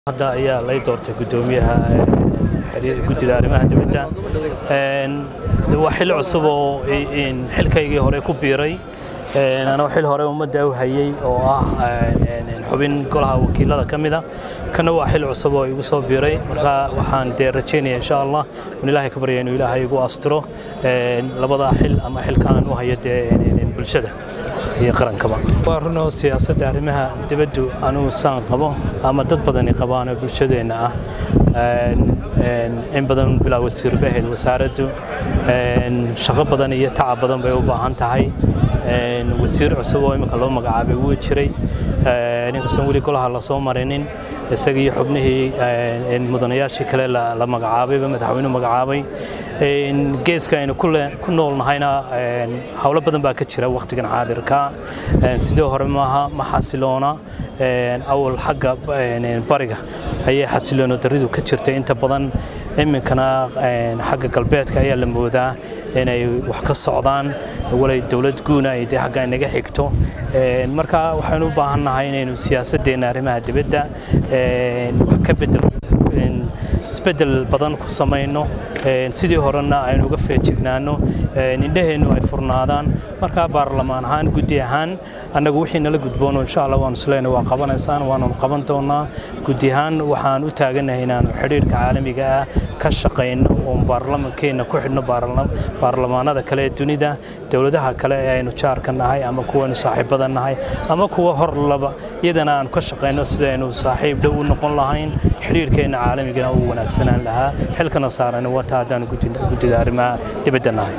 hadda ayaa lay doortay guddoomiyaha guddida arrimaha dibadda waa xil cusub oo xilkaygii hore ku biiray anoo xil hore ummadda u hayay oo ah xubin golaha wakiilada ka mida kana waa xil cusub oo igu soo biiray marka waxaan dee rajaynaya insha allah in ilaahay ka barya inuu ilaahay igu astiro labadaa xil ama xilkaan u hayo dee bulshada iyo qarankaba waa runoo siyaasadda arrimaha dibaddu anugu saan qabo ama dad badani qabaanoo bulshadeenna ah in badan bilaa wasiir bay ahayd wasaaraddu shaqo badan iyo tacab badan bay u baahan tahay wasiir cusub oo imika loo magacaabay wuu jiray ninkastoon weli golaha lasoo marinin isaga iyo xubnihii mudanayaashii kale la magacaabayba madaxweynuhu magacaabay geeska aynu ku nool nahayna howlo badan baa ka jira wakhtigan xaadirka sidii hore maaha ma xasiloona awal xagga bariga ayay xasiloono daridu ka jirtay inta badan iminkana xagga galbeedka ayaa la moodaa inay wax ka socdaan walay dowlad guuna ay dee xagga inaga xigto marka waxaynu u baahan nahay inaynu siyaasadeenna arrimaha dibadda wax ka bedel isbedel badan ku samayno sidii horena aynu uga feejignaano indhaheennu ay furnaadaan markaa baarlamaan ahaan guddi ahaan annagu wixii nala gudboono insha allah waanu isleena waa qabanaysaan waanu qaban doonaa guddi ahaan waxaan u taaganahay inaanu xidhiirka caalamiga ah ka shaqayno oon baarlamankeenna ku xidhno baarlamaanada kale ee dunida dowladaha kale ee aynu jaarka nahay ama kuwaynu saaxiibada nahay ama kuwa hor laba iyadana aanu ka shaqayno sidaynu saaxiib dhow u noqon lahayn xidhiirkeenna caalamigana uu wanaagsanaan lahaa xilkana saaran wata haddaan guddida arrimaha dibadda nahay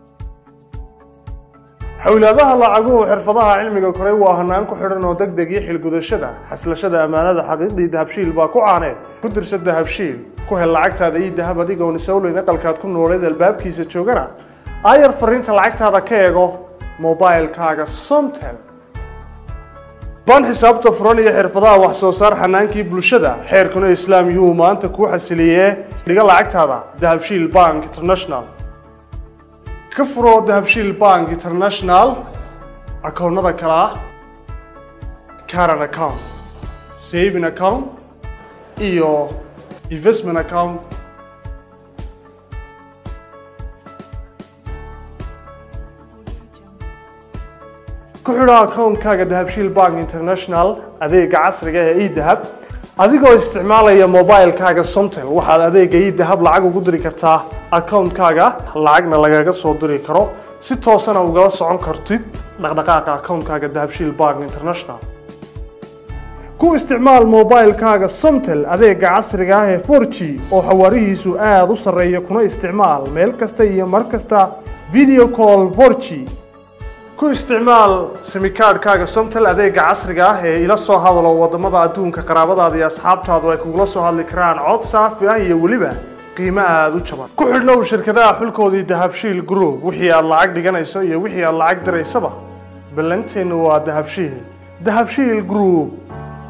xowlaadaha lacaguhu xirfadaha cilmiga koray waa hanaan ku xidhan oo deg deg iyo xilgudashada xaslashada ammaanada xaqiiqdii dahabshiil baa ku caaneed ku dirsa dahabshiil ku hel lacagtaada iyo dahab adigoon isowleyn aqalkaad ku nooleed albaabkiisa joogana aayar fariinta lacagtaada ka eego mobailkaaga somtel baan xisaabta furan iyo xirfadaha wax soo saar xanaankii bulshada xeerkuna islaam yuhuu maanta kuu xasiliyee dhiga lacagtaada dahabshiil bank international ka furo dahabshiil bank international akoonnada kale ah caran account saving account iyo investment account ku xidho akoonkaaga dahabshiil bank international adeega casriga ee edahab adigoo isticmaalaya mobilkaaga somtel waxaad adeega edahab lacag ugu diri kartaa akoonkaaga lacagna lagaga soo diri karo si toosana ugala socon kartid dhaqdhaqaaqa akoonkaaga dahabshiil bank international ku isticmaal mobilkaaga somtel adeega casriga ah ee 4g oo xawaarihiisu aada u sarreeya kuna isticmaal meel kasta iyo mar kasta video call 4g ku isticmaal simikaadhkaaga somtel adeega casriga ah ee ila soo hadalo waddamada adduunka qaraabadaada iyo asxaabtaadu ay kugula soo hadli karaan cod saafi ah iyo weliba qiimo aada u jaban ku xidhnow shirkadaha xulkoodii dahabshiil group wixii aad lacag dhiganayso iyo wixii aad lacag diraysaba ballanteennu waa dahabshiil dahabshiil group